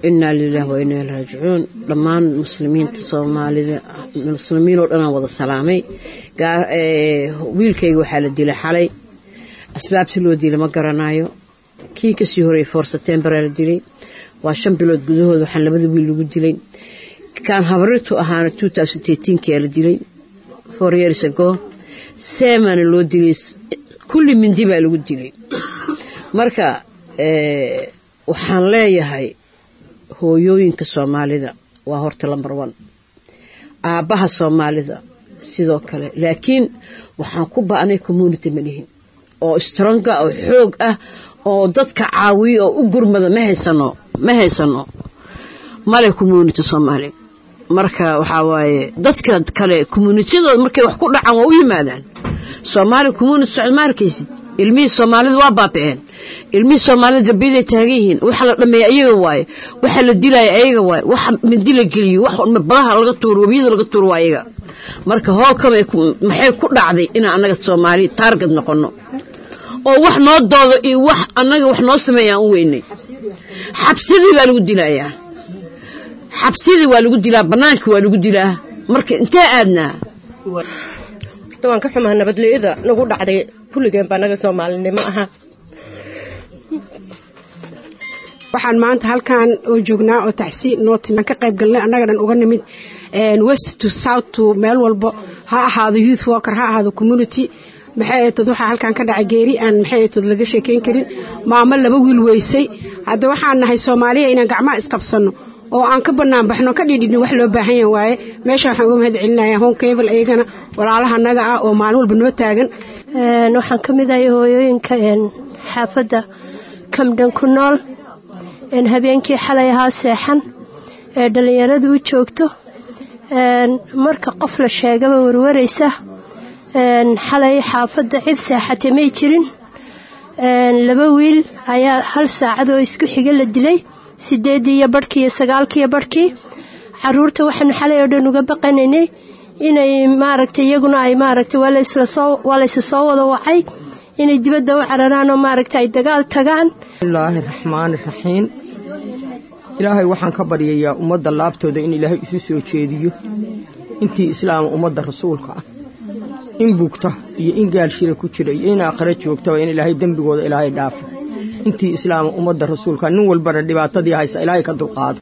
innaa lilaah wa innaa ilaihi raajicuun dhammaan muslimiinta soomaalida muslimiin oo dhanaan wada salaamay wiilkayga waxaa la dilay xalay asbaabsi loo dilay ma garanayo kii kasii horreeyay foor setembaraa la dilay waa shan bilood gudahood waxaan labada wiil lagu dilay kaan habrirtu ahaana kaa la dilay four years ago seemana loo dilay kulli mindi baa lagu dilay marka waxaan leeyahay hooyooyinka soomaalida waa horta lambar one aabbaha soomaalida sidoo kale laakiin waxaan ku ba'nay community manihin oo stronga oo xoog ah oo dadka caawiyo oo u gurmada ma haysano ma haysano male community soomaali marka waxaa waaye dadka kale communitiyadooda markay wax ku dhacaan waa u yimaadaan soomaali community socod ma arkaysid ilmihii soomaalida waa baaba'een ilmihii soomaalida darbiyaday taagan yihiin waxa la dhameeya ayaga waaye waxa la dilaya ayaga waaye waxa mindi la geliyo wax badaha laga tuuro webiyada laga tuuro waa ayaga marka hookama maxay ku dhacday inaan annaga soomaali taarget noqono oo wax noo doodo iyo wax annaga wax noo sameeyaan u weynay xabsidii baa lagu dilayaa xabsidii waa lagu dilaa bannaanka waa lagu dilaa marka intee aadnaa waan ka xumaa nabadliyada nagu dhacday kulligeen baa naga soomaalinimo aha waxaan maanta halkan oo joognaa oo tacsi nootimaan ka qayb galnay annaga dhan uga nimid west to south to meel walbo ha ahaado youth worker ha ahaado community maxay aytood waxaa halkan ka dhacay geeri aan maxay aytood laga sheekayn karin maamo laba wiil weysay hadda waxaan nahay soomaaliya inaan gacmaha isqabsanno oo aan ka bannaan baxno ka dhidhidhin wax loo baahan yaha waaye meesha waxaan uga mahad celinaya home cable iyagana walaalaha naga ah oo maalin walba noo taagan waxaan ka mid ahay hooyooyinka xaafadda kamdhan ku nool habeenkii xalay ahaa seexan ee dhallinyaradu u joogto marka qof la sheegaba warwaraysa xalay xaafadda cid seexatay may jirin laba wiil ayaa hal saacad oo isku xiga la dilay sideedii iyo barhkii iyo sagaalkiiyo barhkii caruurta waxaanu xalay oo dhan uga baqanaynay inay maaragtay iyaguna ay maaragtay waa laysa soo wada wacay inay dibadda u cararaan oo maaragta ay dagaal tagaan bismillaahi raxmaani raxiim ilaahay waxaan ka baryayaa ummadda laabtooda in ilaahay isu soo jeediyo intii islaama ummadda rasuulka ah in bugta iyo in gaalshira ku jira iyo in aakhira joogtaba in ilaahay dembigooda ilaahay dhaafo intii islaama ummadda rasuulka nin walbana dhibaatadii haysa ilaahay ka dulqaado